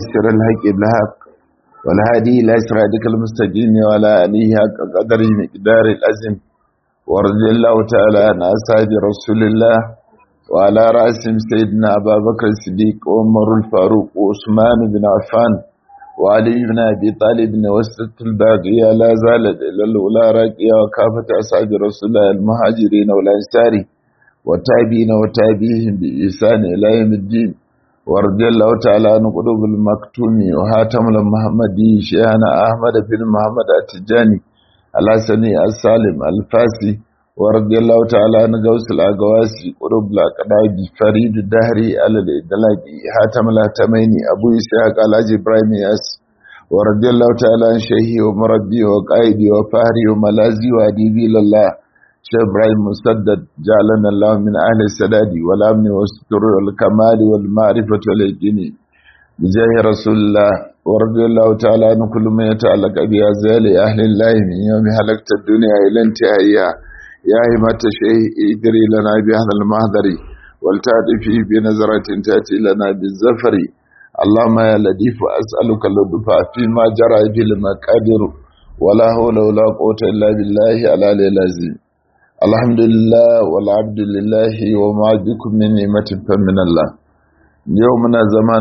ناصر الحق بالحق والهادي إلى صراطك المستقيم وعلى آله حق قدره مقدار الأزم ورضي الله تعالى عن أصحاب رسول الله وعلى رأسهم سيدنا أبا بكر الصديق وعمر الفاروق وعثمان بن عفان وعلي بن أبي طالب وسط الباقية لا زالت إلى الأولى راقية وكافة أصحاب رسول الله المهاجرين والأنصار وتابعين وتابعيهم بإحسان إلى يوم الدين ورضي الله تعالى عن قلوب المكتوم وهاتم المحمدي شيخنا أحمد بن محمد التجاني الحسني السالم الفاسي ورضي الله تعالى عن غوث الأغواسي قلوب الأقداب فريد الدهري على الإدلاج هاتم الهتمين أبو إسحاق الحاج إبراهيم ياس ورضي الله تعالى عن شيخي ومربي وقائدي وفهري وملازي وأديبي لله شيخ إبراهيم مسدد جعلنا الله من أهل السداد والأمن والستر والكمال والمعرفة واليقين بجاه رسول الله ورضي الله تعالى عن كل ما يتعلق بأزال أهل الله من يوم هلكت الدنيا إلى انتهائها يا همة الشيخ ادري لنا بهذا المهدر ولتأتي فيه بنظرة تأتي لنا بالزفر اللهم يا لطيف أسألك اللطف فيما جرى في المقادر ولا حول ولا قوة إلا بالله على العظيم الحمد لله والعبد لله وما بكم من نعمة فمن الله يومنا زمان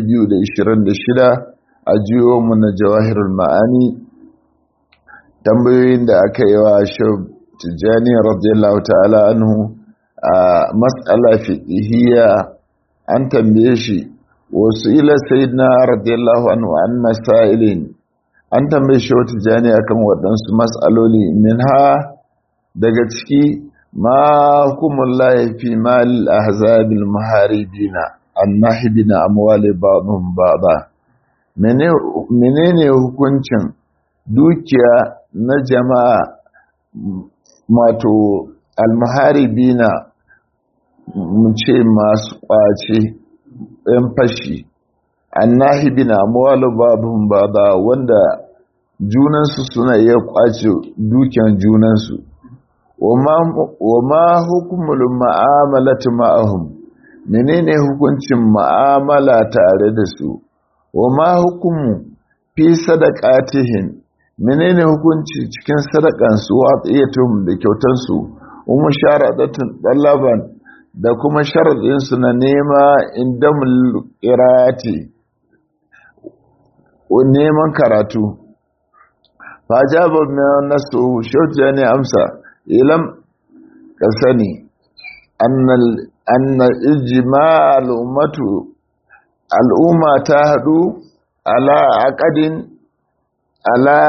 226 a jiyomin jawahirul ma'ani tambayoyin da aka yi wa shab tijjani radiyallahu ta'ala anhu a matsala fiqhiyya an tambaye shi wasu ila sayyidina radiyallahu anhu an masailin an tambaye shi wata tijjani akan waɗansu mas'aloli min ha daga ciki ma hukumullahi fi mal ahzabil muharibina annahibina amwali ba'dhum ba'da menene hukuncin dukiya na jama'a mato almuharibina mu ce masu kwace yan fashi annahibina amwali ba'dhum ba'da wanda junansu suna iya kwace dukiyan junansu wa ma hukumul ma'amalatu ma'ahum menene hukuncin ma'amala tare da su wa ma hukumu fi sadaqatihim menene hukunci cikin sadakan su wa tsiyatum da kyautar su umma sharadatun dalaban da kuma sharadin su na nema indamul qirati wa neman karatu fajaba min nasu shauja ne amsa ilam ka sani anna ijma al'ummatu al'umma ta haɗu ala aqadin ala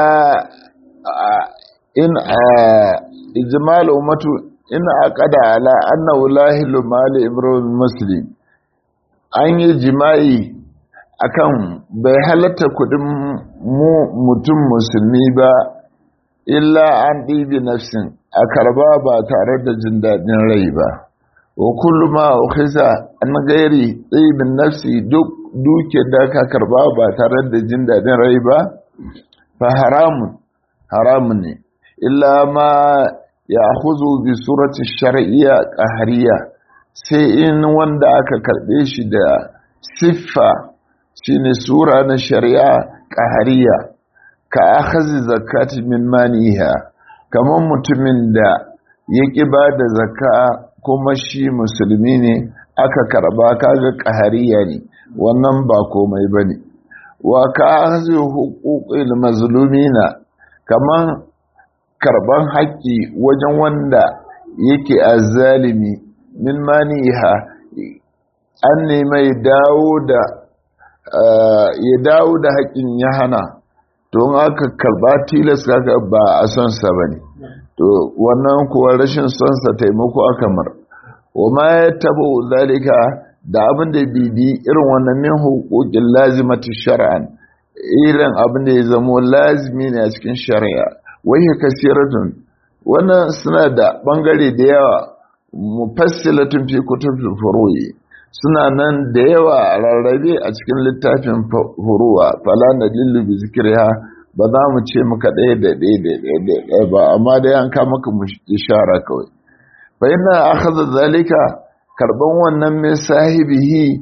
in ijma al'ummatu in aqada ala anna wulahilu mali imrul muslim an yi jima'i akan bai halatta kudin mu mutum musulmi ba illa an ɗibi nafsin a karba ba tare da jin daɗin rai ba wa kullu ma ukhisa an gairi ɗibin nafsi duk duke da ka karba ba tare da jin daɗin rai ba fa haramun haramun ne illa ma ya huzu bi surati shar'iyya qahariya sai in wanda aka karɓe shi da siffa shine sura na shari'a qahariya ka akhazi zakati min maniha kamar mutumin da ya ƙi ba da zakka kuma shi musulmi ne aka karba kaga ƙahariya ne wannan ba komai ba ne wa ka akhazi huquqil mazlumina kamar karban haƙƙi wajen wanda yake azzalimi min maniha an nemi dawo da ya dawo da haƙƙin ya hana don aka karba tilas kaga ba a son sa bane to wannan kuwa rashin son sa taimako aka mar wa ma ya tabo zalika da abin da bibi irin wannan min huquqin lazimati shar'an irin abin da ya zamo lazimi ne a cikin shari'a wai kasiratun wannan suna da bangare da yawa mufassilatun fi kutubil furu'i suna nan da yawa a rarrabe a cikin littafin furuwa fala na lillu bi zikriha ba za mu ce muka ɗaya da ɗaya da ɗaya ba amma dai an kama maka ishara kawai fa ina akhadha zalika karban wannan min sahibihi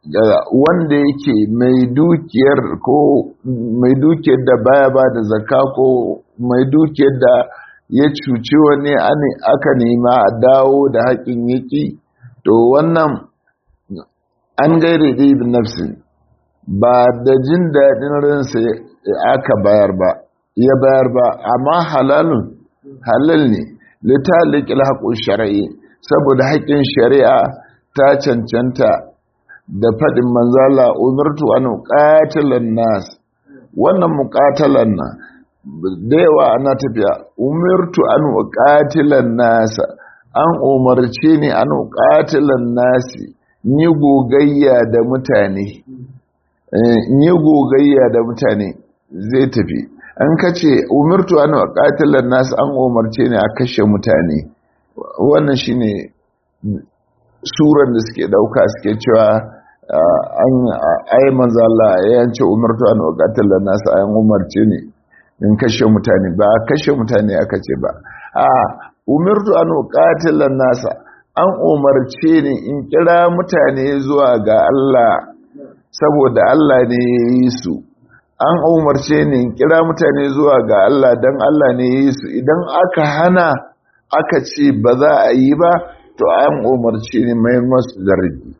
wanda yake mai dukiyar ko mai dukiyar da baya ba da zakka ko mai dukiyar da ya cuci wani aka nema a dawo da haƙin yaki to wannan an gaire da ibn nafsin ba da jin daɗin ransa aka bayar ba ya bayar ba amma halalun halal ne litalikil haƙun shari'i saboda haƙƙin shari'a ta cancanta da faɗin manzala umartu an ƙatilan nas wannan muƙatalan na da yawa ana tafiya umartu an ƙatilan nasa an umarce ni an ƙatilan nasi ni gogayya da mutane ni gogayya da mutane zai tafi an kace umartu an ƙatilan nasa an umarce ni a kashe mutane wannan shine suran da suke dauka suke cewa an ai manzo Allah ya yance umartu an qatala nas ayan umarce ne in kashe mutane ba kashe mutane aka ce ba a umartu an qatala nas an umarce ne in kira mutane zuwa ga Allah saboda Allah ne ya yi su an umarce ne in kira mutane zuwa ga Allah dan Allah ne ya yi su idan aka hana aka ce ba za a yi ba to an umarci ne mai masu zargi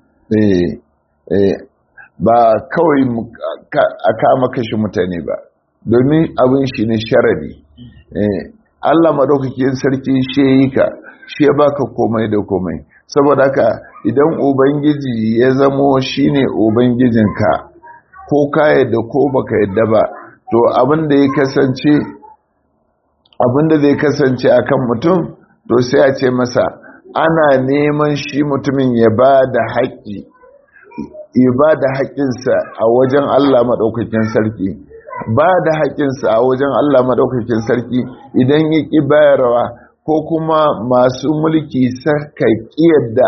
ba kawai a kama kashe mutane ba domin abin shi ne sharadi Allah maɗaukakin sarki shi yi ka shi ya baka komai da komai saboda haka idan ubangiji ya zamo shi ne ubangijinka ko ka yadda ko baka yadda ba to abin da ya kasance abin da zai kasance akan mutum to sai a ce masa ana neman shi mutumin ya ba da haƙƙi ya ba da haƙƙinsa a wajen Allah maɗaukakin sarki ba da haƙƙinsa a wajen Allah maɗaukakin sarki idan ya ƙi bayarwa ko kuma masu mulki saka ƙiyar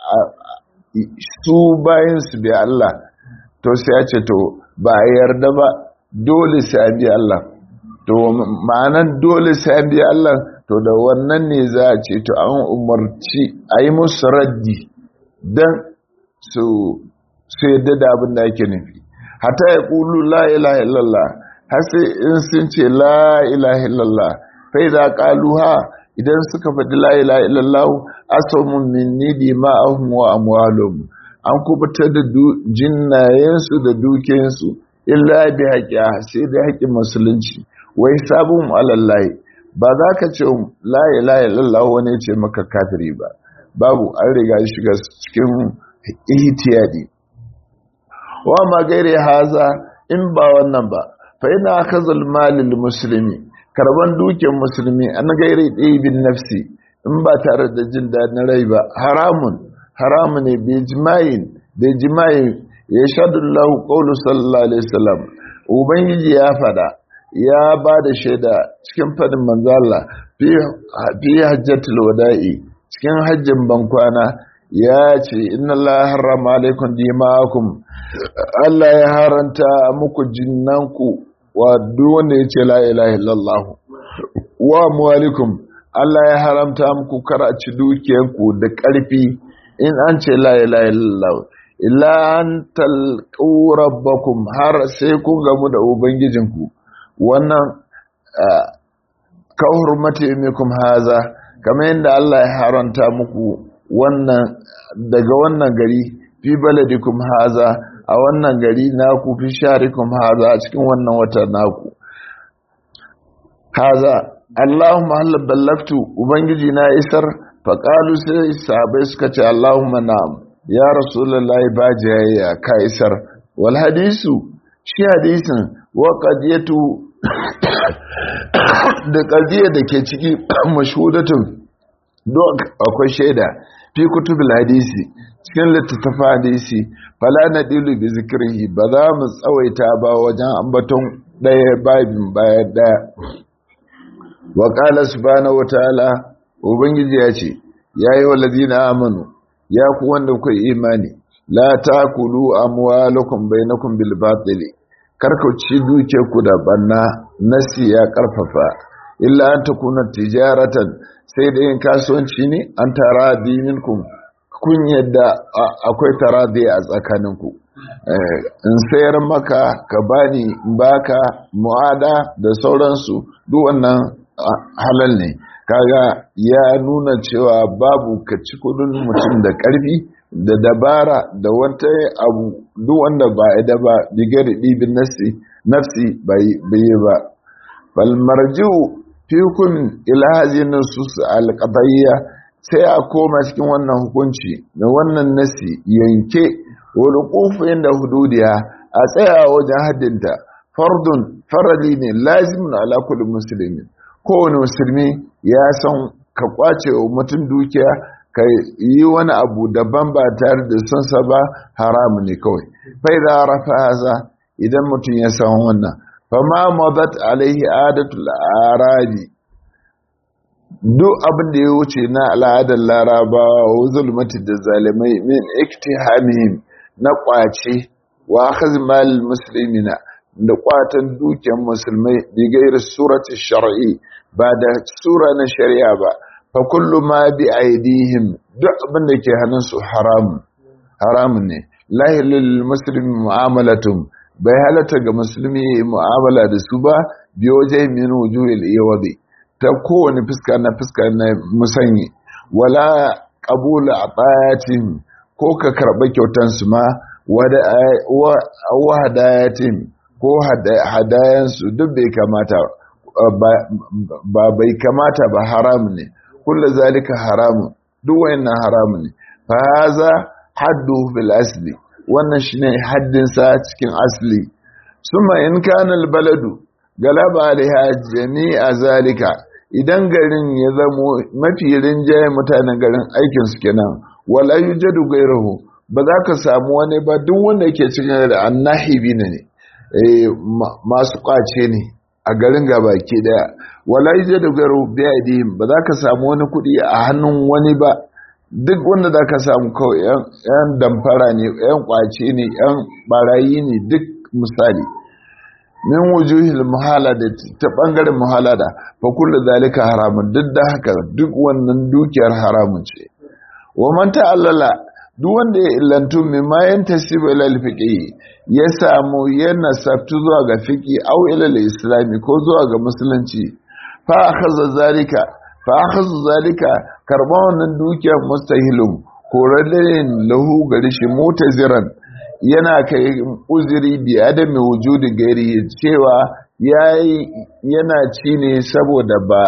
su bayan su bi Allah to sai ya ce to ba a yarda ba dole sai a bi Allah to ma'anan dole sai a bi Allah to da wannan ne za a ce to an umarci a yi musu raddi don su yadda da abin da ake nufi hata ya ƙulu la ilaha illallah har sai in sun ce la ilaha illallah fai za ƙalu ha idan suka faɗi la ilaha illallah asamun min nidi ma'ahum wa amwalum an kubutar da jinnayensu da dukiyansu illa bi haƙiya sai da haƙin musulunci wai sabon alallahi ba za ka ce laye laye lallahu wani ce maka kafiri ba babu an riga shiga cikin ihtiyadi wa ma gaire haza in ba wannan ba fa ina akhazul malil muslimi karban dukiyar musulmi an gaire bin nafsi in ba tare da jin dadin rai ba haramun haramun ne bi jima'in da jima'i ya shadu lahu qawlu sallallahu alaihi wasallam ubangiji ya fada ya ba da shaida cikin fadin manzala fi hajjatul wada'i cikin hajjin bankwana ya ce inna Allah harrama alaikum dima'akum Allah ya haranta muku jinnanku wa duk wanda ya ce la ilaha illallah wa amwalikum Allah ya haramta muku karaci dukiyanku da ƙarfi in an ce la ilaha illallah illa an talqu rabbakum har sai kun gamu da ubangijinku wannan ka hurmati mikum haza kamar yadda Allah ya haranta muku wannan daga wannan gari fi baladikum haza a wannan gari naku fi sharikum haza a cikin wannan wata naku haza Allahumma hal ballagtu ubangiji na isar faqalu sai sahabbai suka ce Allahumma na'am ya rasulullahi ba jayayya ka isar wal hadisu shi hadisin wa qadiyatu da qadiyya da ke ciki mashhudatun don akwai shaida fi kutubul hadisi cikin littattafan hadisi fala nadilu bi zikrihi ba za mu tsawaita ba wajen ambaton ɗaya babin bayan ɗaya wa qala subhanahu wataala ubangiji ya ce yayi walladina amanu ya ku wanda kuka imani la takulu amwalakum bainakum bil batili karka ci duke ku da banna nasi ya karfafa illa an takuna tijaratan sai da yin kasuwanci ne an tara dininku kun yadda akwai taradi a tsakaninku in sayar maka ka bani baka mu'ada da sauransu duk wannan halal ne kaga ya nuna cewa babu ka ci kudin mutum da karfi da dabara da wata abu duk wanda ba da ba bigar ɗibin nafsi nafsi bai yi ba bal marji'u fi kun ila hadhihi nusus al-qadiyya sai a koma cikin wannan hukunci da wannan nasi yanke wal qufu inda hududiya a tsaya wajen haddinta fardun farali ne lazimin ala kulli muslimin kowane musulmi ya san ka kwace wa mutum dukiya ka yi wani abu daban ba tare da son sa ba haramu ne kawai fai da rafa haza idan mutum ya san wannan fama madat alaihi adatul arabi duk abin da ya wuce na al'adar larabawa wa zulmati da zalimai min iktihamihim na kwace wa akhadh mal muslimina da kwatan dukiyar musulmai bi gairi surati shar'i ba da sura na shari'a ba fa kullu ma bi aidihim duk abin da ke hannun su haramun haramun ne la lil muslimi mu'amalatum bai halatta ga musulmi mu'amala da su ba bi waje min wujuhil iwadi ta kowane fuska na fuska na musanyi wala qabula atayatin ko ka karba kyautan su ma wa hadayatin ko hadayansu duk bai kamata ba bai kamata ba haram ne kullu zalika haramun duk wayannan haramun ne fa haza haddu bil asli wannan shine haddin sa cikin asli summa in kana al baladu galaba alaiha jami'a zalika idan garin ya zamo mafi rinjaye mutanen garin aikin su kenan wala yujadu ghayruhu ba za ka samu wani ba duk wanda yake cikin da annahibi ne masu kwace ne a garin gabaki daya wala yaje da garo biyadihim ba za ka samu wani kuɗi a hannun wani ba duk wanda za ka samu kawai yan damfara ne yan kwace ne yan barayi ne duk misali min wujuhil muhalada ta bangaren muhalada fa kullu zalika haramun duk da haka duk wannan dukiyar haramun ce wa man ta'allala duk wanda ya illantu mimma yantasibu ila al-fiqh ya samu yana sabtu zuwa ga fiqi aw ila al-islami ko zuwa ga musulunci fa akhadha zalika fa akhadha zalika karban wannan dukiyar mustahilun koralin lahu gari shi mutaziran yana kai uzuri bi adami wujudi gairi cewa yayi yana ci ne saboda ba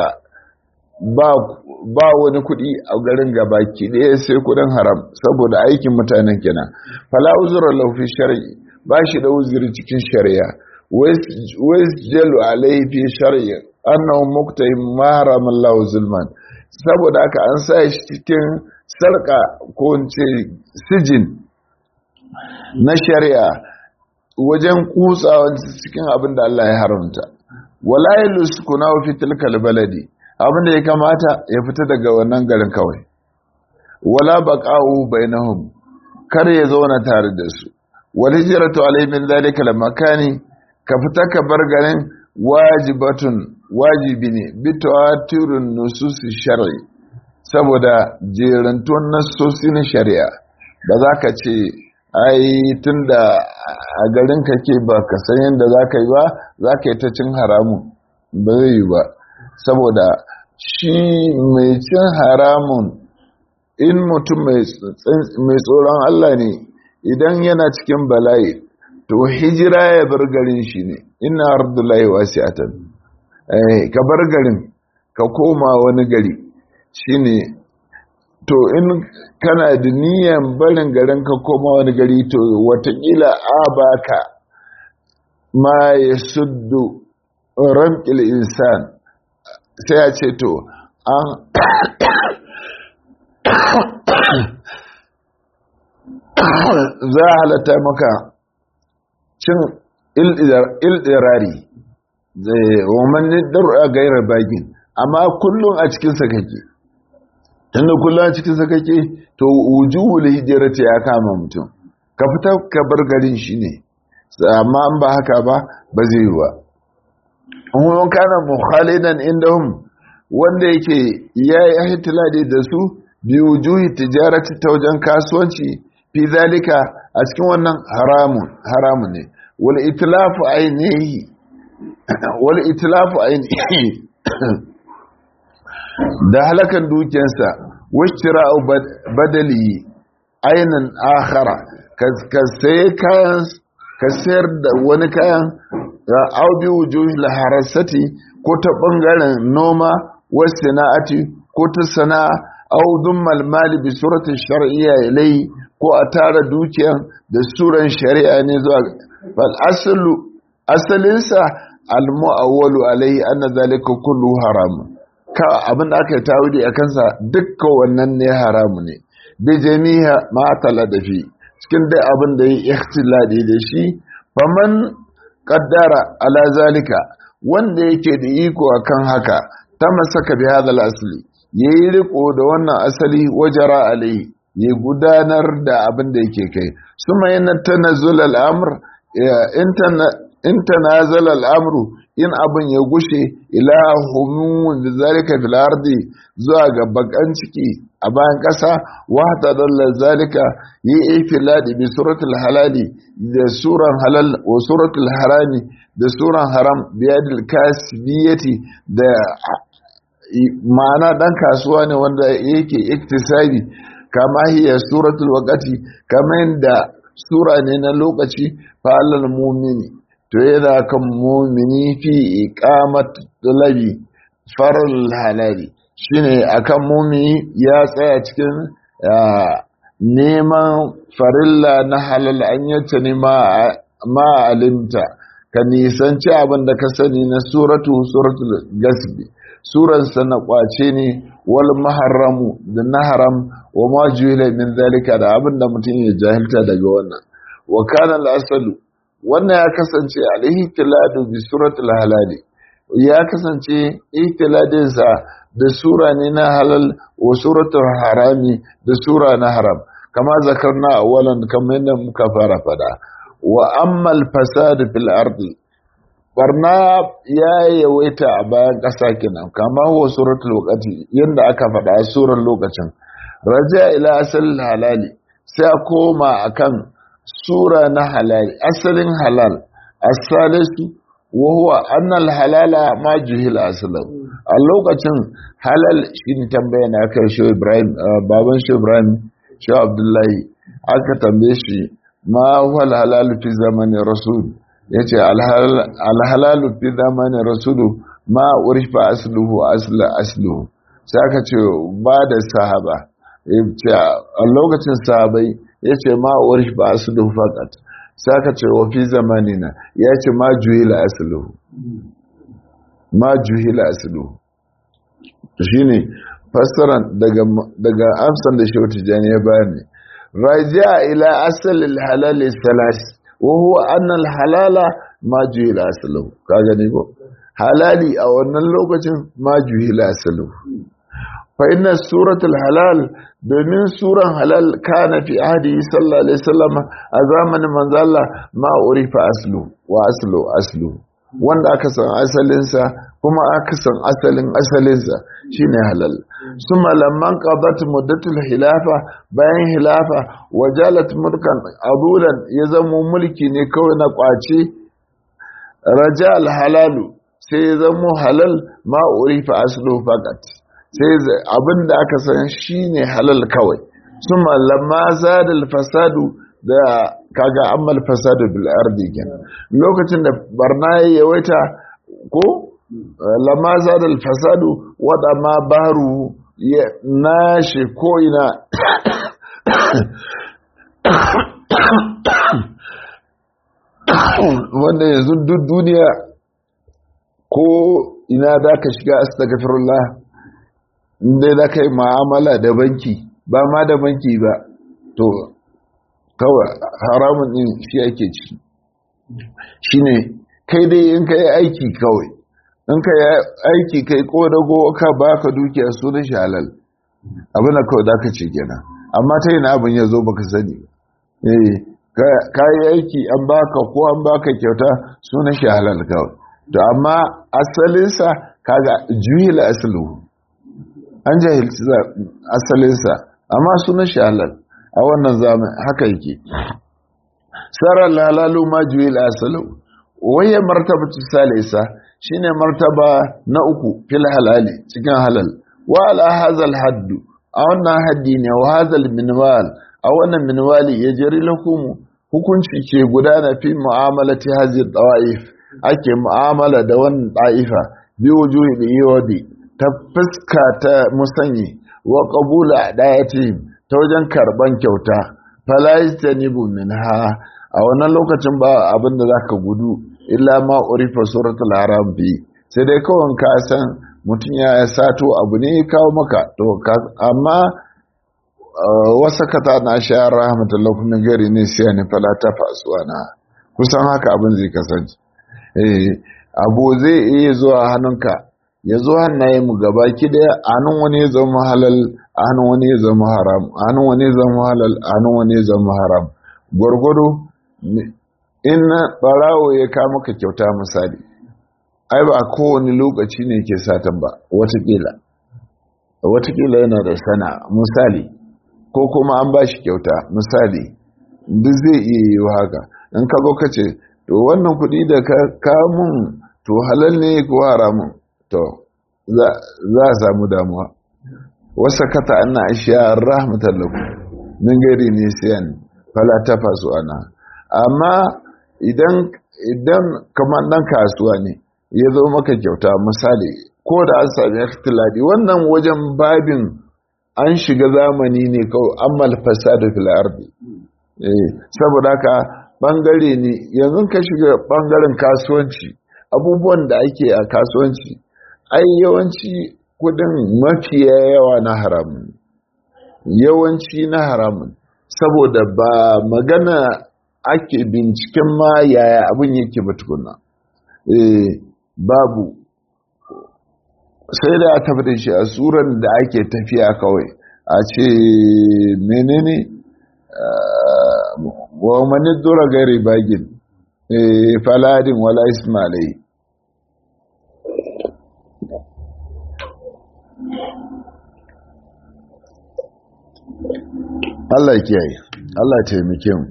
ba wani kuɗi a garin gabaki ɗaya sai kuɗin haram saboda aikin mutanen kenan fala uzura laufi shari'i ba shi da uzuri cikin shari'a wais jalu alaihi fi shari'a annahu muqtahim ma harama Allah zulman saboda haka an sa shi cikin sarka ko ce sijin na shari'a wajen kutsawa cikin abin da Allah ya haramta wala yaluskuna fi tilkal baladi abin da ya kamata ya fita daga wannan garin kawai wala baqa'u bainahum kar ya zauna tare da su wal hijratu alayhi min dhalika al makani ka fita ka bar garin wajibatun wajibi ne bi tawatirun nusus shar'i saboda jerantun nasosi na shari'a ba za ka ce ai tunda a garin kake ba ka san yadda za ka yi ba za ka yi ta cin haramun ba zai yi ba saboda shi mai cin haramun in mutum mai tsoron Allah ne idan yana cikin bala'i to hijira ya bar garin shi ne ina ardullahi wasi'atan ka bar garin ka koma wani gari shine to in kana da niyan barin garin ka koma wani gari to watakila a baka ma ya suddu ramƙil insan sai ya ce to an za a halatta maka cin ildirari womanni a gairar bagin amma kullum a cikinsa kake tunda kullum a cikinsa kake to wujuhul hijirata ya kama mutum ka fita ka bar garin shi ne amma an ba haka ba ba zai yi ba wani kana mukhalidan indahum wanda yake ya yi hitiladi da su bi wujuhi tijarati ta wajen kasuwanci fi zalika a cikin wannan haramun haramun ne wal itlafu ainihi wal itlafu ainihi da halakan dukiyarsa washtira'u badali ainin akhara ka sai kayan ka sayar da wani kayan au bi wujuhil harasati ko ta bangaren noma wasu sana'ati ko ta sana'a au dummal mali bi surati shar'iyya ilai ko a tara dukiyan da suran shari'a ne zuwa bal aslu asalinsa al mu'awwalu alai anna zalika kullu haram ka abin da aka yi tawudi a kansa dukkan wannan ne haramu ne bi jami'a ma da fi cikin dai abin da yi ikhtilali da shi faman qaddara ala zalika wanda yake da iko akan haka ta masaka bi hadal asli yayi riko da wannan asali wajara alai ya gudanar da abin da yake kai suma yana tanazzul al-amr in tanazala al-amru in abin ya gushe ila humun da zalika fil ardi zuwa ga bakan ciki a bayan ƙasa wata dalla zalika yi ifiladi bi suratul halali da suran halal wa suratul harami da suran haram biyadil kasbiyati da ma'ana dan kasuwa ne wanda yake iktisabi kama hiya suratul waqati kama yadda sura ne na lokaci fa alal mu'mini to yana kan mu'mini fi iqamat talabi faral halali shine akan mumini ya tsaya cikin neman farilla na halal an yace ne ma alimta ka nisanci abin da ka sani na suratu suratul gasbi suransa na kwace ne wal maharramu da na haram wa ma juhila min zalika da abin da mutum ya jahilta daga wannan wa kana al-asalu wannan ya kasance alaihi tiladu bi suratul halali ya kasance ihtiladinsa da sura ne na halal wa suratul harami da sura na haram kama zakarna awalan kamar yadda muka fara fada wa ammal fasad fil ardi barna ya yawaita a bayan ƙasa kenan kama huwa suratul waqti yanda aka faɗa a surar lokacin raja ila asal halali sai a koma akan sura na halali asalin halal as-salisu wa huwa anna al-halala ma juhila aslan a lokacin halal shine tambaya na kai shi Ibrahim baban shi Ibrahim shi Abdullahi aka tambaye shi ma huwa al-halal fi zamanin rasul yace al-halal fi zamanin rasul ma urifa asluhu asla asluhu sai aka ce ba da sahaba yace a lokacin sahabai yace ma urifa asluhu faqat sai aka ce wa fi zamanina ya ce ma juhila asluhu ma juhila asluhu shine fassaran daga daga amsan da Shehu Tijani ya bani raja ila asal al-halal salas wa huwa anna al-halala ma juhila asluhu ka gani ko halali a wannan lokacin ma juhila asluhu fa inna suratul halal domin suran halal kana fi ahdi sallallahu alaihi wasallam a zamanin manzo Allah ma urifa aslu wa aslu aslu wanda aka san asalinsa kuma aka san asalin asalinsa shine halal suma lamman qadat muddatul hilafa bayan hilafa wajalat mulkan adulan ya zamo mulki ne kawai na kwace raja al halalu sai ya zamo halal ma urifa aslu faqat sai abin da aka san shi ne halal kawai sun lamma zadal fasadu da kaga ammal fasadu bil ardi kenan lokacin da barna ya yawaita ko lamma zadal fasadu wada ma baru ya nashi ko ina wanda yanzu duk duniya ko ina da ka shiga astaghfirullah inda za ka yi ma'amala da banki ba ma da banki ba to kawai haramun din shi ake ciki shi ne kai dai in ka yi aiki kawai in ka yi aiki kai kodago ka ba ka dukiya sunan shi halal abin da kawai za ka ce kenan amma ta na abin ya zo baka sani ka yi aiki an baka ko an baka kyauta sunan shi halal kawai to amma asalinsa kaga juhila asluhu an jahilci asalinsa amma sunan shi halal a wannan zaman haka yake sarar halalu ma juwil asalu waye martaba salisa shine martaba na uku fil halali cikin halal wa ala hazal haddu a wannan haddi ne wa hazal minwal a wannan minwali ya jari lakumu hukunci ke gudana fi mu'amalati hazi tawaif ake mu'amala da wannan ta'ifa bi wujuhi da yawdi ta fuska ta musanyi wa qabula dayatihim ta wajen karban kyauta fala yastanibu minha a wannan lokacin ba abin da zaka gudu illa ma urifa suratul haram bi sai dai kawai ka san mutum ya sato abu ne kawo maka to amma wasa kata na sha rahmatullahi kuma gari ne siya ne fala ta fasuwa na kusan haka abin zai kasance eh abu zai iya zuwa hannunka ya zo hannaye mu gaba ki daya hannun wani ya zama halal hannun wani ya zama haram hannun wani ya zama halal hannun wani ya zama haram gwargwado in barawo ya kama ka kyauta misali ai ba kowane lokaci ne ke satan ba watakila watakila yana da sana misali ko kuma an ba shi kyauta misali duk zai iya yi haka in ka zo ka ce to wannan kuɗi da ka kamun to halal ne ko haramun to za a samu damuwa wasa kata ana ashiya rahmatan lakum min gari ne siyan fala ta fasu ana amma idan idan kamar dan kasuwa ne ya zo maka kyauta misali ko da an sami ikhtilali wannan wajen babin an shiga zamani ne kawai ammal fasadu fil ardi eh saboda haka bangare ne yanzu ka shiga bangaren kasuwanci abubuwan da ake a kasuwanci ai yawanci kudin mafiya yawa na haramun yawanci na haramun saboda ba magana ake binciken ma yaya abin yake ba tukuna eh babu sai da a tabbata shi a tsuran da ake tafiya kawai a ce menene wa mani dora gari bagin faladin wala ismailai Allah kiyaye Allah taimake mu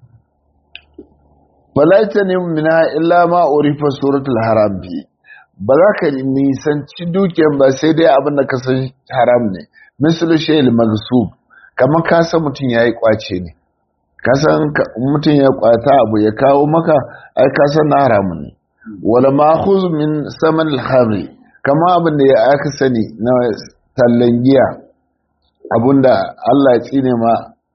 falaita ne mina illa ma urifa suratul haram bi ba za ka nisanci dukiyar ba sai dai abin da ka san haram ne misali shayil magsub kamar ka san mutum ya yi kwace ne ka san mutum ya kwata abu ya kawo maka ai ka san na haramun ne wala ma'khuz min saman al-khamri kamar abin da ya aka sani na tallan giya abinda Allah ya tsine ma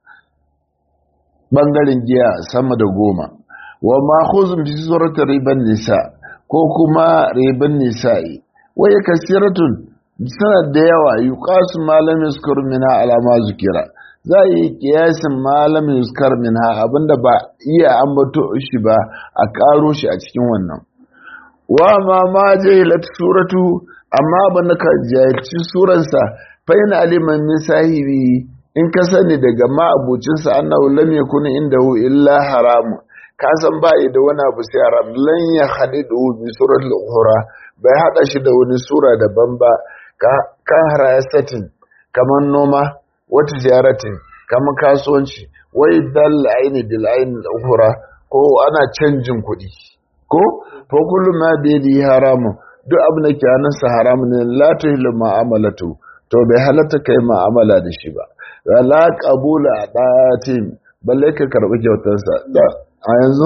bangaren giya sama da goma wa ma'khuz fi surati riban nisa' ko kuma riban nisa'i wai kasiratun suna da yawa yuqasu malam yuskar minha alama zukira za a yi kiyasin malam yuskar minha abinda ba iya ambato shi ba a karo shi a cikin wannan wa ma ma jahilat suratu amma ban ka jahilci suransa fa in aliman min sahibi in ka sani daga ma abucinsa annahu lam yakun indahu illa haramun ka san ba da wani abu sai haram lan ya hadidu bi suratul ukhra bai hada shi da wani sura daban ba ka harasatin kaman noma wata ziyaratin kaman kasuwanci wai dal aini bil aini ukhra ko ana canjin kuɗi ko fa kullu ma bi yadi haramu duk abin da ke hannunsa haramu ne la tuhillu ma'amalatu to bai halatta kai ma'amala da shi ba la qabula datin balle ka karbi kyautarsa a yanzu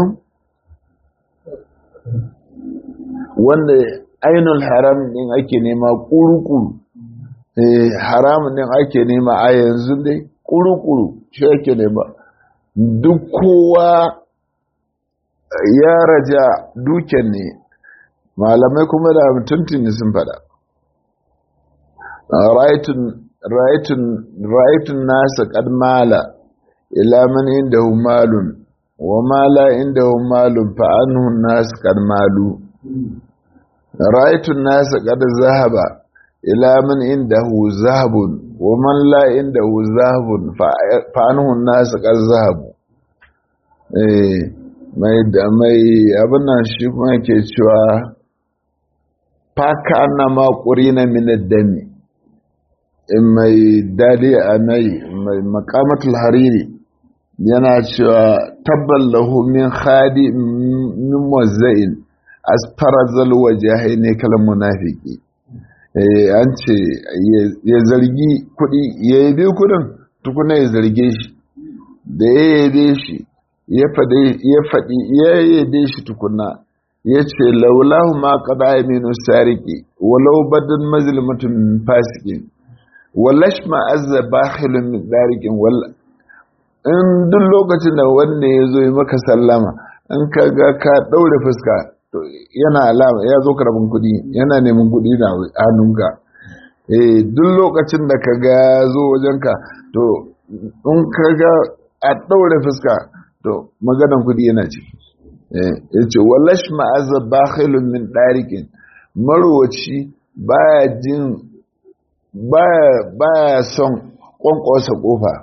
wanda ainul haram din ake nema kurukuru haram din ake nema a yanzu dai kurukuru shi ake nema duk kowa ya raja duken ne malamai kuma da mutuntuni sun fada ra'aitun nasa kadmala ila man inda malun وما لا عنده مال فعنه الناس قد مالوا رأيت الناس قد ذهب إلى من عنده ذهب ومن لا عنده ذهب فعنه الناس قد ذهبوا mai da mai abin nan shi kuma ke cewa faka na makuri na minar dami mai dadi a nai mai makamatul hariri yana cewa tabbal lahu min khadi min wazza'in asfarazal wajahai ne kalan munafiki an ce ya zargi kuɗi ya yabe kuɗin tukuna ya zarge shi da ya yabe shi ya faɗi ya yabe shi tukuna ya ce laulahu ma kada ya minu sariki walau badan mazilmatun fasikin wallash ma azza bakhilun min darikin walla in duk lokacin da wanda ya zo yi maka sallama in ka ga ka ɗaure fuska yana alama ya zo karabin kuɗi yana neman kuɗi na hannunka eh duk lokacin da ka ga zo wajenka to in ka ga a ɗaure fuska to maganan kuɗi yana ciki ya ce wallash ma'azza bakhilun min ɗarikin marowaci baya jin baya son ƙwanƙwasa ƙofa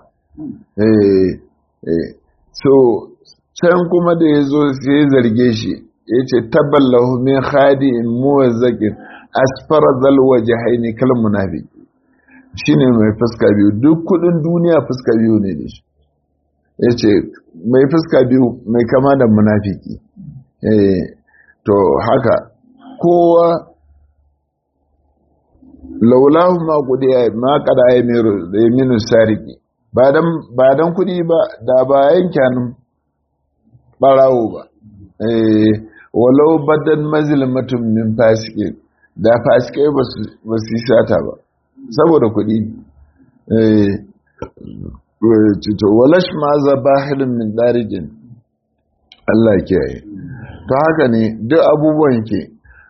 so can kuma da ya zo sai ya zarge shi ya ce tabballahu min khadi'in muwazzakin asfara zalwa jahaini kal munafiki shine mai fuska biyu duk kudin duniya fuska biyu ne da shi ya ce mai fuska biyu mai kama da munafiki to haka kowa laulahu ma kudi ma kada ya minu sariki ba dan kudi ba da ba yankanin barawo ba walau badan mazilmatun min fasike da fasike ba su yi sata ba saboda kuɗi cito walash ma za bahilin min ɗarigin Allah kiyaye to haka ne duk abubuwan ke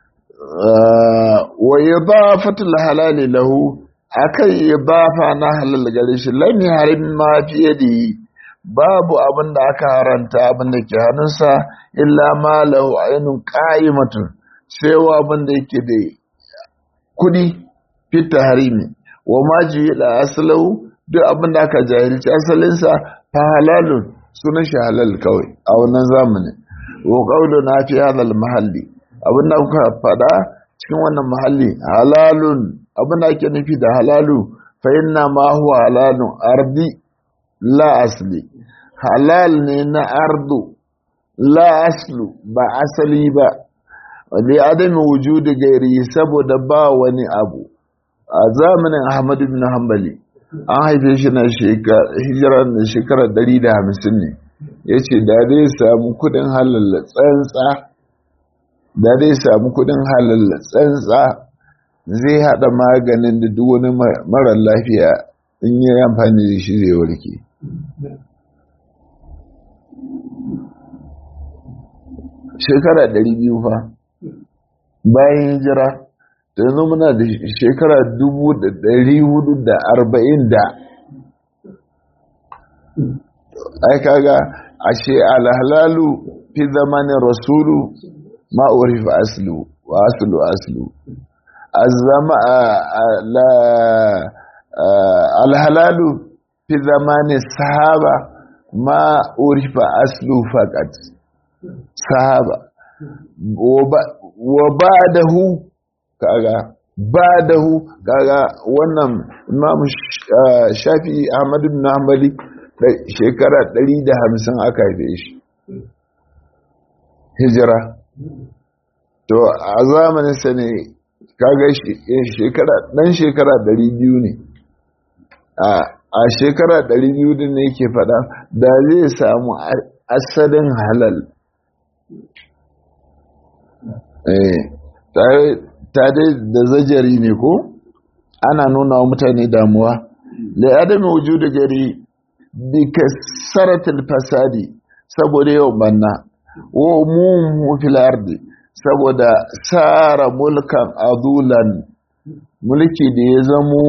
wa idafatul halali lahu akan idafa na halal gare shi lam harim ma fi yadihi babu abin da aka haranta abin da ke hannunsa illa ma lahu ainun qa'imatun sai wa abin da yake da kudi fita harimi wa ma da aslahu duk abin da aka jahilci asalinsa fa halalun sunan shi halal kawai a wannan zamanin wa qawluna fi hadha mahalli abin da kuka faɗa cikin wannan mahalli halalun abin da ake nufi da halalu fa inna ma huwa halalun ardi la asli halal ne na ardu la aslu ba asali ba li adami wujudi gairi saboda ba wani abu a zamanin ahmadu bin hanbali an haife shi na hijira da shekarar 150 ne ya ce da zai samu kudin halalla tsantsa da zai samu kudin halalla tsantsa zai hada maganin da duk wani mara lafiya in yi amfani da shi zai warke shekara ɗari biyu fa bayan hijira da yanzu muna da shekara dubu da ɗari hudu da arba'in da ai kaga ashe alhalalu fi zamanin rasulu ma'urifa aslu wa aslu aslu azama alhalalu fi zamanin sahaba ma'urifa aslu faqat sahaba wa ba da hu kaga ba da hu kaga wannan imamu shafi ahmadu bin hanbali shekara 150 aka haife shi hijira to a zamanin sa ne kaga shekara dan shekara 200 ne a shekara 200 ne yake fada da zai samu asalin halal ta dai da zajari ne ko ana nuna wa mutane damuwa da adami wujudu gari bi kasaratul fasadi saboda yau banna wa umumu fil ardi saboda sara mulkan adulan mulki da ya zamo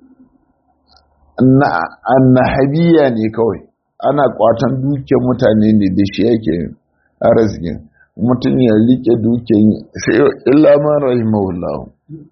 annahabiya ne kawai ana kwatan dukiyar mutane ne da shi yake arzikin mutum ya rike dukiyar sai illa ma rahimahullahu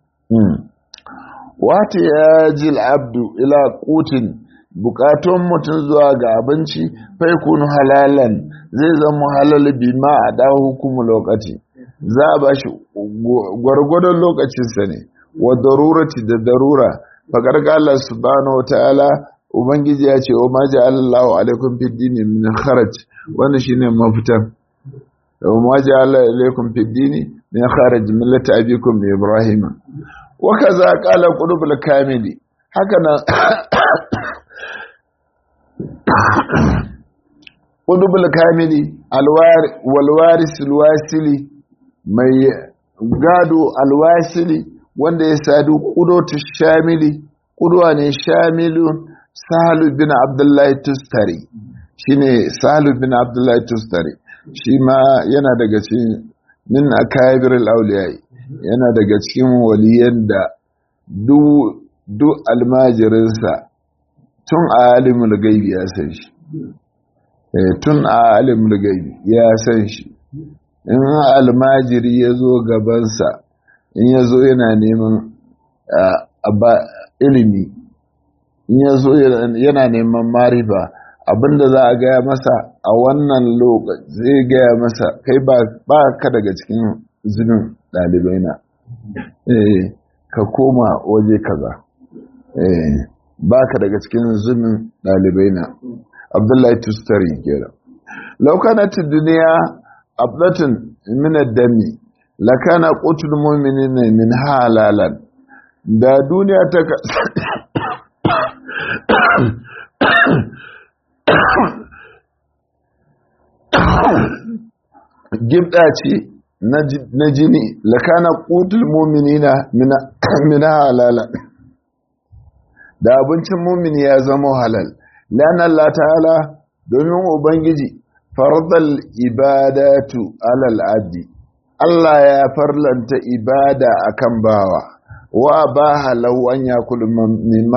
wata ya ji abdu ila kutin bukatun mutum zuwa ga abinci fai kunu halalan zai zama halal bi ma a dawo hukumu lokaci za a ba shi gwargwadon lokacinsa ne wa darurati da darura faƙar Allah subhanahu wataala ubangiji ya ce wa ma ja'alallahu alaikum fid dini min kharaj wannan shine mafitan wa ma ja'ala alaikum fid dini min kharaj millata abikum ibrahima wa kaza qala qulubul kamili haka nan qulubul kamili alwar wal waris alwasili mai gado alwasili wanda ya sadu kudotu shamili kuduwa ne shamilun sahalu bin abdullahi tustari shine sahalu bin abdullahi tustari shi ma yana daga cikin min akabir al-awliya yana daga cikin waliyan da duk almajirinsa tun a alimul gaibi ya san shi tun a alimul gaibi ya san shi in almajiri ya zo gabansa in ya zo yana neman ilimi in ya zo yana neman marifa abinda za a gaya masa a wannan lokaci zai gaya masa kai ba ka daga cikin zinin ɗalibai na ka koma waje kaza ba ka daga cikin zinin ɗalibai na abdullahi tustari kera laukanatun duniya abdatun minar dami lakana qutul mu'minina min halalan da duniya ta gibda ce na jini lakana qutul mu'minina min halalan da abincin mumini ya zama halal lana Allah ta'ala domin ubangiji fardal ibadatu alal abdi Allah ya farlanta ibada akan bawa wa ba halau an ya kulu mimma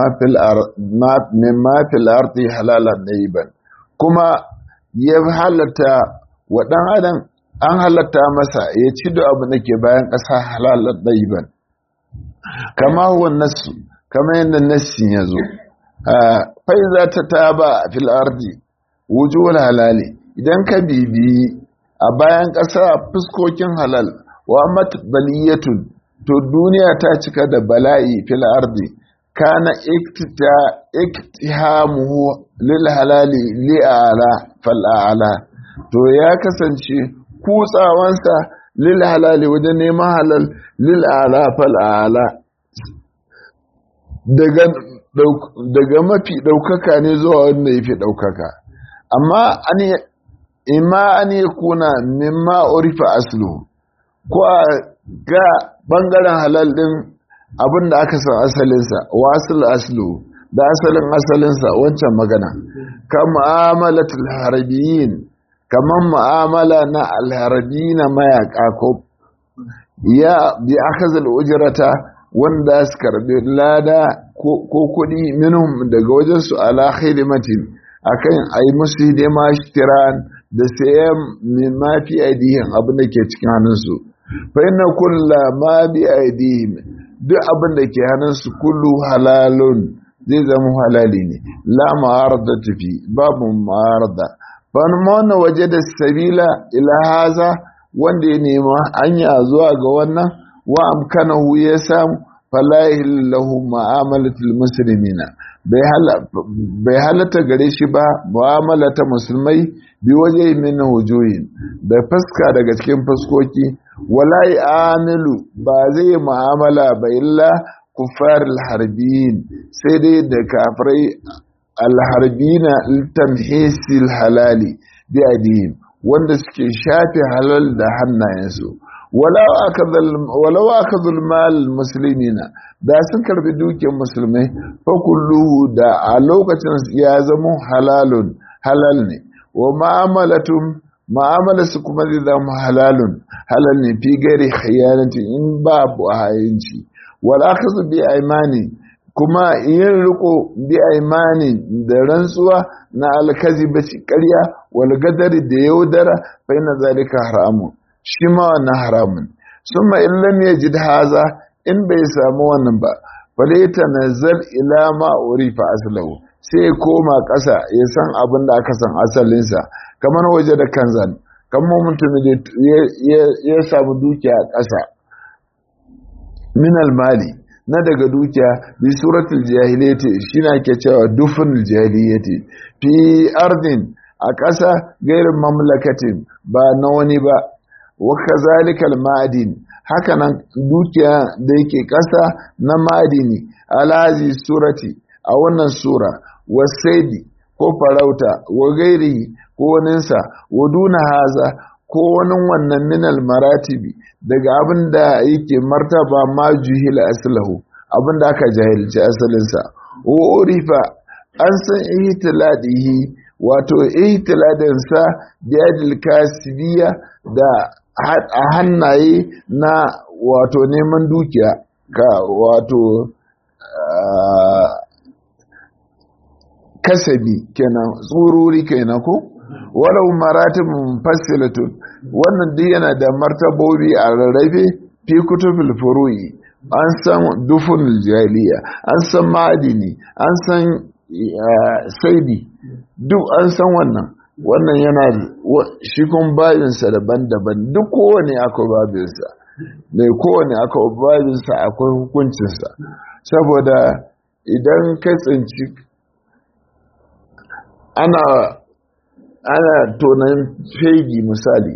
fil ardi halalan ɗaiban kuma ya halatta wa ɗan adam an halatta masa ya ci da abu da ke bayan ƙasa halalan ɗaiban kama huwa nasu kama yadda nassin ya zo fai za ta taba fil ardi wujuhul halali idan ka bibiyi a bayan ƙasa fuskokin halal wa matbaliyatun to duniya ta cika da bala'i fil ardi kana iktihamuhu lil halali li'ala fal a'la to ya kasance kutsawansa lil halali wajen neman halal lil a'la fal a'la daga daga mafi ɗaukaka ne zuwa wanda ya fi ɗaukaka amma an imma an yi kuna mimma urifa aslu ko a ga ɓangaren halal ɗin abin da aka san asalinsa wasul aslu da asalin asalinsa wancan magana ka mu'amalatul harbiyin kamar mu'amala na alharbi na mayaka ko ya bi akhazal ujrata wanda su karbi lada ko kuɗi minhum daga wajensu ala khidmatin akan ayi musu hidima shtiran da sayan min ma fi aidihim abin da ke cikin hannunsu fa inna kulla ma bi aidihim duk abin da ke hannunsu kullu halalun zai zama halali ne la ma'arada tafi babu ma'arada fa man waje da sabila ila haza wanda ya nema hanya zuwa ga wannan wa amkanahu ya samu falahi lahu ma'amalatul muslimina bai halatta gare shi ba mu'amalata musulmai bi waje min wujuhin da fuska daga cikin fuskoki wala amilu ba zai mu'amala ba illa kuffar alharbiyin sai dai da kafirai alharbina tamhisil halali bi adihim wanda suke shafe halal da hannayensu walau aka zulmal musulmina da sun karbi dukiyar musulmai fa kulluhu da a lokacin ya zama halalun halal ne wa ma'amalatum ma'amalarsu kuma zai zama halalun halal ne fi gari khiyanatin in babu hayinci wal akhadhu bi aymani kuma yin riko bi aymani da rantsuwa na alkazibaci ƙarya wal gadari da yaudara fa inna zalika haramun shi ma wannan haramun summa in lam yajid haza in bai samu wannan ba falaita nazar ila ma urifa aslahu sai ya koma ƙasa ya san abin da aka san asalinsa kamar waje da kanzan kamar mutum da ya samu dukiya a ƙasa min mali na daga dukiya bi suratul jahiliyyati shine ake cewa dufnul jahiliyyati fi ardin a ƙasa gairin mamlakatin ba na wani ba wa kazalikal ma'adin hakanan dukiya da yake ƙasa na ma'adini alazi surati a wannan sura wasaidi ko farauta wa gairi ko waninsa wa duna haza ko wani wannan minal maratibi daga abin da yake martaba ma juhila aslahu abin da aka jahilci asalinsa wa urifa an san ihtiladihi wato ihtiladinsa da yadil kasibiya da a hannaye na wato neman dukiya ka wato kasabi kenan tsururi kenan ko walau maratibun fassilatun wannan duk yana da martabobi a rarrafe fi kutubul furu'i an san dufun jaliya an san ma'adini an san saidi duk an san wannan wannan yana shi kun babinsa daban-daban duk kowane akwai babinsa mai kowane akwai babinsa akwai hukuncinsa saboda idan ka tsinci ana ana tonan fegi misali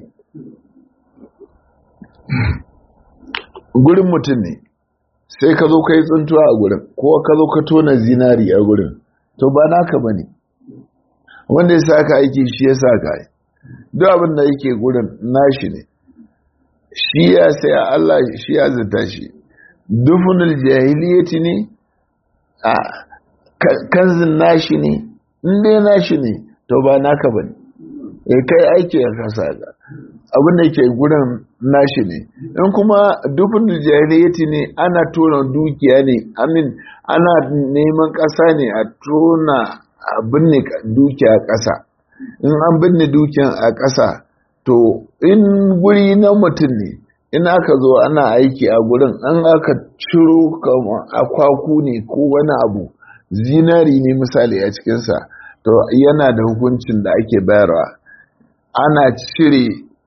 gurin mutum ne sai ka zo ka yi tsuntuwa a gurin ko ka zo ka tona zinari a gurin to ba naka ba ne wanda ya saka aiki shi ya saka yi duk abin da yake gurin nashi ne shi ya sai Allah shi ya zata shi dufunul jahiliyati ne a kanzin nashi ne inda nashi ne to ba naka ba ne ya kai aiki ya kasa ga abin da ke gurin nashi ne in kuma dufunul jahiliyati ne ana tona dukiya ne amin ana neman ƙasa ne a tona a binne dukiya ƙasa in an binne dukiyan a ƙasa to in guri na mutum ne in aka zo ana aiki a gurin an aka ciro akwaku ne ko wani abu zinari ne misali a cikinsa to yana da hukuncin da ake bayarwa ana cire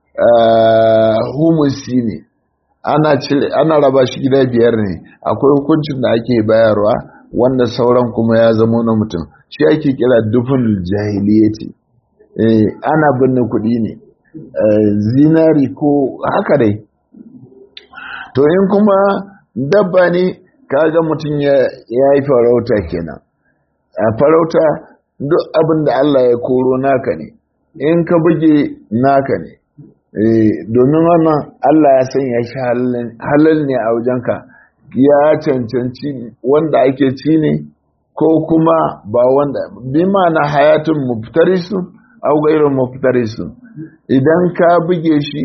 humusi ne ana cire ana raba shi gida biyar ne akwai hukuncin da ake bayarwa wanda sauran kuma ya zama na mutum shi ake kira dufin jahiliyati ana binne kuɗi ne zinari ko haka dai to in kuma dabba ne kaga mutum ya yi farauta kenan a farauta duk abin da Allah ya koro naka ne in ka buge naka ne domin wannan Allah ya sanya shi halal ne a wajenka ya cancanci wanda ake ci ne ko kuma ba wanda bi na hayatun muftarisu au gairin muftarisu idan ka buge shi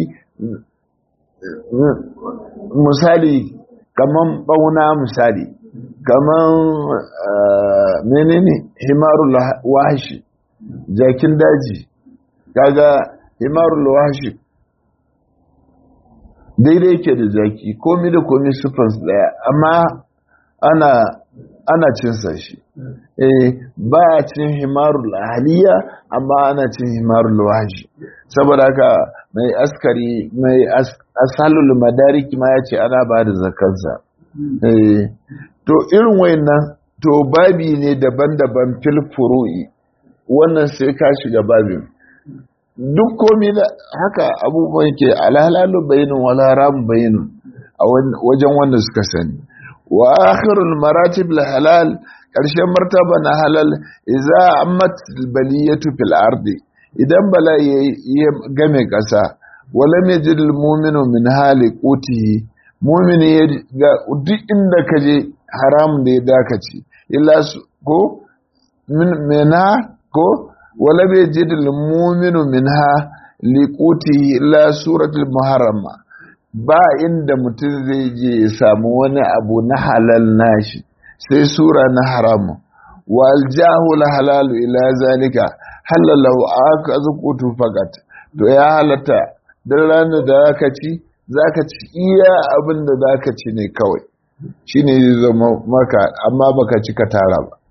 misali kaman bauna misali kaman menene himarul wahashi jakin daji kaga himarul wahashi daidai yake da zaki komi da komi sufans daya amma ana ana cinsa shi eh ba a cin himarul ahliya amma ana cin himarul wahashi saboda haka mai askari mai asalul madariki ma ya ce ana ba da zakansa eh to irin wayannan to babi ne daban-daban fil furu'i wannan sai ka shiga babin duk komi da haka abubuwan ke alhalalu bayinun wala ramu bayinun a wajen wanda suka sani wa akhirul maratib halal karshen martaba na halal idza ammat baliyatu fil ardi idan bala ya game kasa wala yajid al mu'minu min hali qutihi mu'mini ya ga duk inda kaje haram da ya dakaci illa ko min mena ko wala bai jid muminu minha liquti illa suratul muharrama ba inda mutum zai je ya samu wani abu na halal nashi sai sura na haramu wa aljahu la halalu ila zalika halalahu aka zukutu fakat to ya halata dan ranar da zaka ci zaka ci iya abin da zaka ci ne kawai shine zai zama maka amma baka ci ka tara ba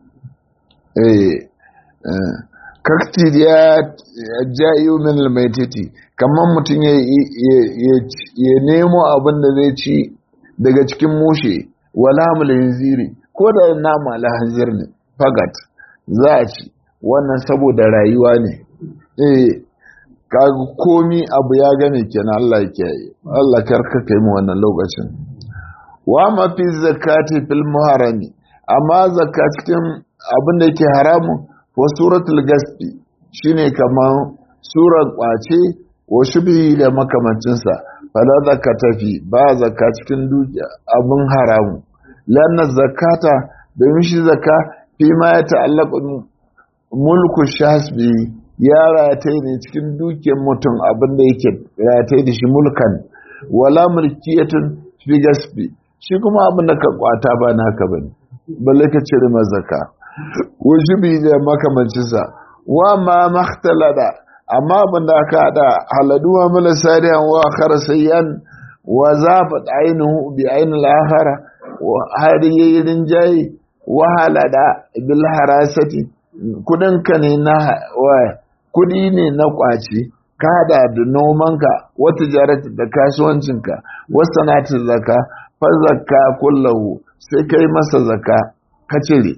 eh kakti ya jayo min almaititi kamar mutum ya nemo abin da zai ci daga cikin mushe wala hamlin ko da nama alhanzir ne fagat za a ci wannan saboda rayuwa ne eh kaga komi abu ya gane kenan Allah ya kiyaye Allah karka kai mu wannan lokacin wa ma fi zakati fil muharami amma zakka cikin abin da yake haramu wa suratul gasbi shine kamar surar kwace wa shubhi da makamancinsa fala zakata fi ba zakka cikin dukiya abin haramu lanna zakata domin shi zakka fi ma ya ta'allaqu mulku shasbi ya rataye ne cikin dukiyar mutum abin da yake rataye da shi mulkan wala mulkiyatun fi gasbi shi kuma abin da ka kwata ba na haka bane balle ka cire mazaka wajibi da makamancinsa wa ma makhtalada amma abin da aka hada haladu wa mala sariyan wa akhara sayyan wa zafat ainihu bi ainil akhara wa har yayin jayi wa halada bil harasati kudin ka ne na wa kudi ne na kwaci ka hada da nomanka wata jarata da kasuwancinka wasu sanatin zaka fa zakka kullahu sai kai masa zaka ka cire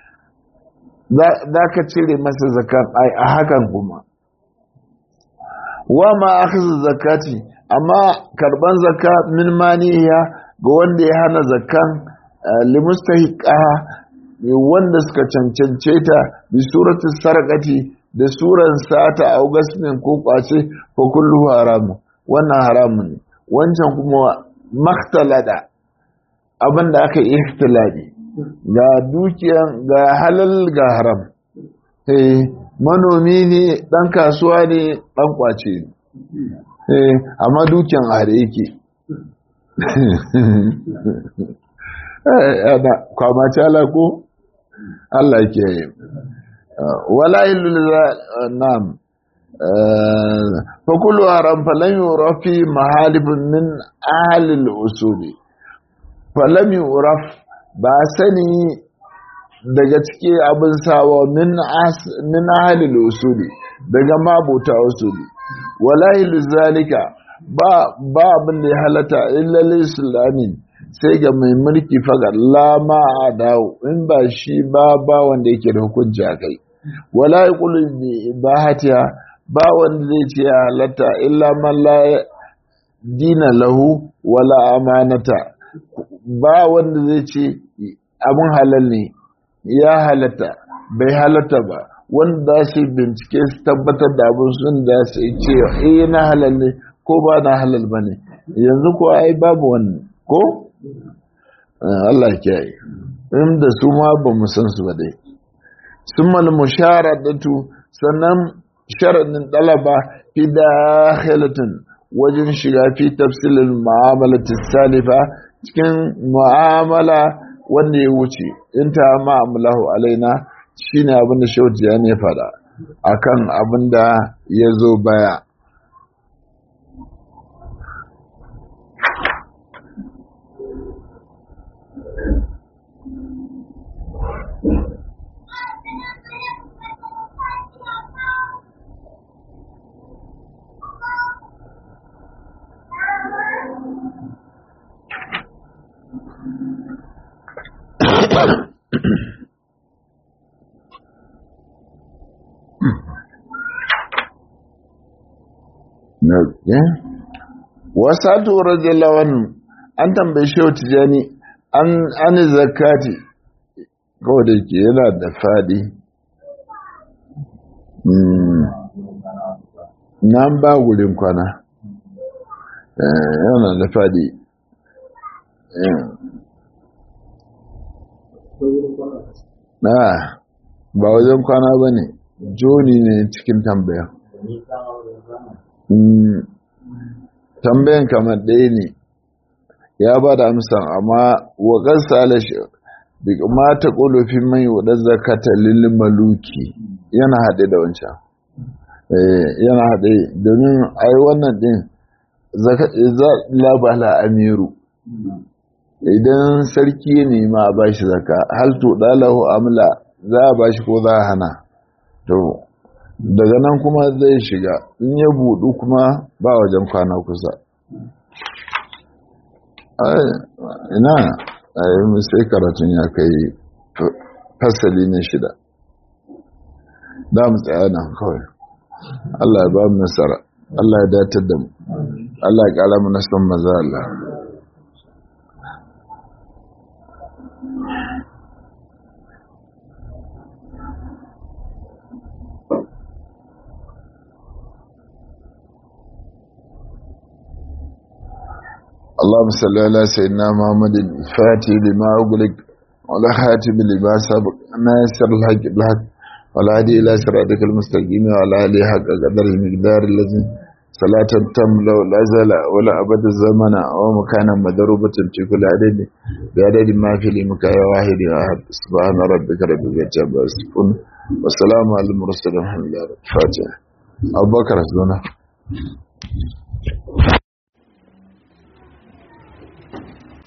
za ka cire masa zakan a hakan kuma wa ma akhadha zakati amma karban zakka min maniya ga wanda ya hana zakkan limustahiqa wanda suka cancance ta bi surati sarqati da suran sata au gasmin ko kwace ko kullu haramu wannan haramun ne wancan kuma maktalada abinda aka yi ihtilali ga dukiyan ga halal ga haram eh manomi ne dan kasuwa ne dan kwace ne eh amma dukiyan a hare yake ana kwamace ala ko Allah ke yi wala ilu nam fakulu haram falan yurafi mahalibin min ahalil usuli falam yuraf ba sani daga ciki abin sawa min ahalil usuli daga mabuta usuli wala zalika ba ba abin da ya halata illa islami sai ga mai mulki faga lama a dawo in ba shi ba ba wanda yake da hukunci a kai wala yaqulu bi ibahatiha ba wanda zai ce ya halatta illa man la dina lahu wala amanata ba wanda zai ce abin halal ne ya halatta bai halatta ba wanda za su bincike su tabbatar da abin sun da su ce eh na halal ne ko ba na halal ba ne yanzu ko ai babu wannan ko Allah ya yi inda su ma ba mu san su ba dai sun mal musharadatu sannan sharadin dalaba fi dakhilatin wajen shiga fi tafsilin mu'amalatis salifa cikin mu'amala wanda ya wuce in ta ma'amulahu alaina shine abin da shauti ya ne fada akan abin da ya zo baya wasatu radiyallahu anhu an tambaye shi tijani an an zakati ko da ke yana da fadi nan ba wurin kwana yana da fadi na ba wajen kwana ba ne joni ne cikin tambaya tambayan kamar ɗaya ne ya ba da amsa amma wa ƙasa alashi ma ta ƙolofin mai wadar zakata lilin maluki yana haɗe da wancan yana haɗe domin ai wannan ɗin za labala amiru idan sarki ne ma a ba shi zaka hal to ɗalahu amla za a ba shi ko za a hana to daga nan kuma zai shiga in ya budu kuma ba wajen kwana kusa ina a yi sai karatun ya kai fasali na shida da mu tsaya nan kawai Allah ya ba mu nasara Allah ya datar da mu Allah ya kara mu nasan maza Allah اللهم صل على سيدنا محمد الفاتح لما أغلق ولا خاتم لما سبق ناصر الحق بالحق ولا هدي إلى صراطك المستقيم وعلى آله حق قدر المقدار الذي صلاة تملا لا زال ولا أبد الزمن أو مكانا مدروبة في كل عدد بعدد ما في لمكان واحد أحد سبحان ربك رب العزة عما يصفون والسلام على المرسلين الحمد لله الفاتحة أبو بكر أسلونا